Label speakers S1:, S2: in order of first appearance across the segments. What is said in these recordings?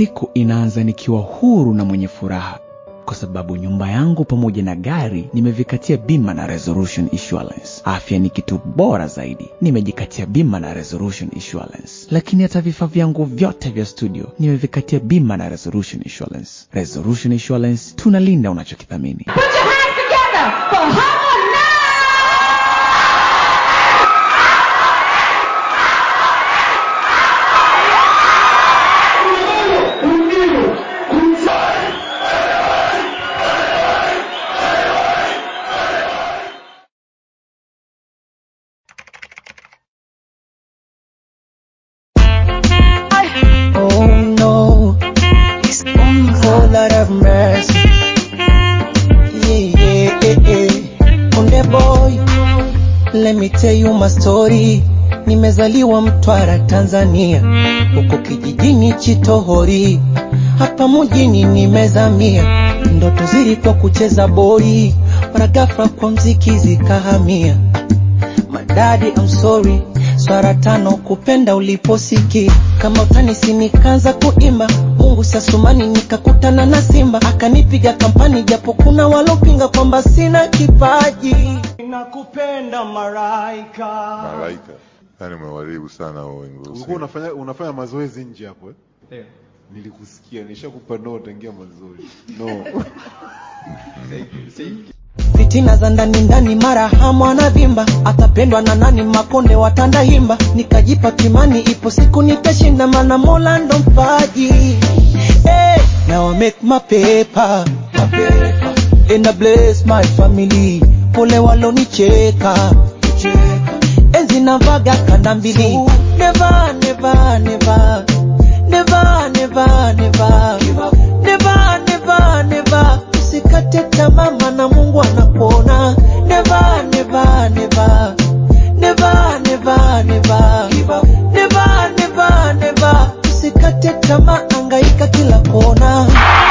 S1: siku inaanza nikiwa huru na mwenye furaha kwa sababu nyumba yangu pamoja na gari nimevikatia bima na Resolution Insurance. Afya ni kitu bora zaidi, nimejikatia bima na Resolution Insurance. Lakini hata vifaa vyangu vyote vya studio nimevikatia bima na Resolution Insurance. Resolution Insurance, tunalinda unachokithamini.
S2: Put your hands together for Harmonize!
S3: Oh no, oh Lord have mercy. Yeah, yeah, yeah, yeah. On the boy, let me tell you my story. Nimezaliwa Mtwara, Tanzania, huko kijijini Chitohori, hapa mjini nimezamia. Ndoto zilikuwa kucheza boli, mara ghafla kwa mziki zikahamia. Madadi, I'm sorry, swara tano kupenda uliposiki kama utanisi nikaanza kuimba Mungu siasumani nikakutana na simba akanipiga kampani japo kuna walopinga kwamba sina kipaji nakupenda maraika
S4: Malaika. Yaani umewaribu sana hao wengi.
S5: ulikuwa unafanya unafanya mazoezi nje hapo eh? Nilikusikia, nishakupa no tangia mwanzoni. No.
S3: fitina za ndani ndani mara hamu anavimba atapendwa na nani makonde watanda himba nikajipa kimani ipo siku nitashinda mana mola ndo mpaji hey, now I make my paper, my paper. and I bless my family pole walonicheka enzi navaga kanda mbili never, never, never. Never, never, never. Never, never, never. Usikate tamaa maana Mungu anakuona. Never, never, never. Never, never, never. Never, never, never. Usikate tamaa, angaika kila kona.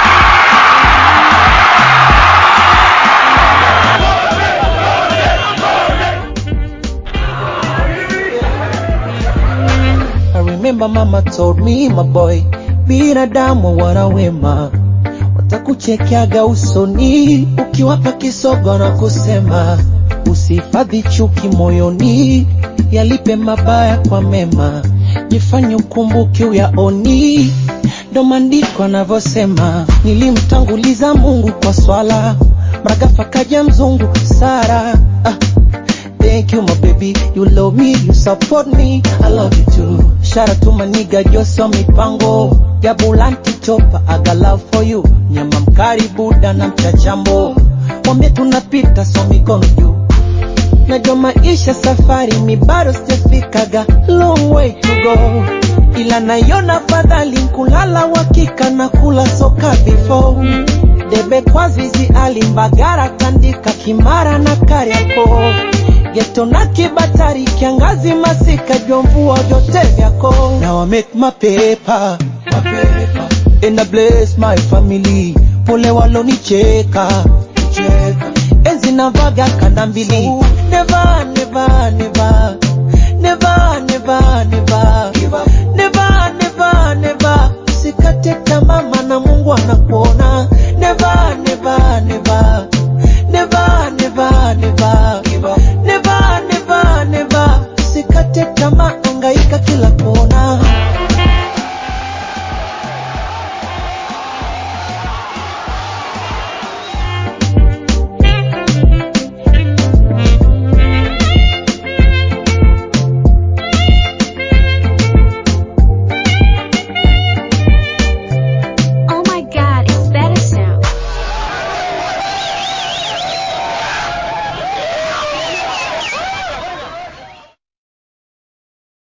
S3: I remember mama told me my boy, binadamu wana wema, watakuchekeaga usoni ukiwapa kisogo na kusema usihifadhi chuki moyoni, yalipe mabaya kwa mema, jifanye ukumbuke uyaoni. Ndo maandiko anavyosema, nilimtanguliza Mungu kwa swala, mragafa kaja mzungu Sara ah. Thank you, my baby. You love me, you support me. I love you too. Shout out to my nigga Joso Mipango. Jabulanti chopa, I got love for you. Nyama mkari buda na mchachambo. Wambie tunapita so mikono juu. Najua maisha safari mi bado sijafikaga long way to go, ila naiona fadhali kulala wakika na kula soka before debe kwa zizi alimbagara tandika kimara na kariako geto na kibatari kiangazi masika jua mvua vyote vyako now I make my paper, my paper. and I bless my family pole walonicheka cheka. enzi navaga kanda mbili never, never, never. Never, never, never. Never, never, never. Usikate tamaa maana Mungu anakuona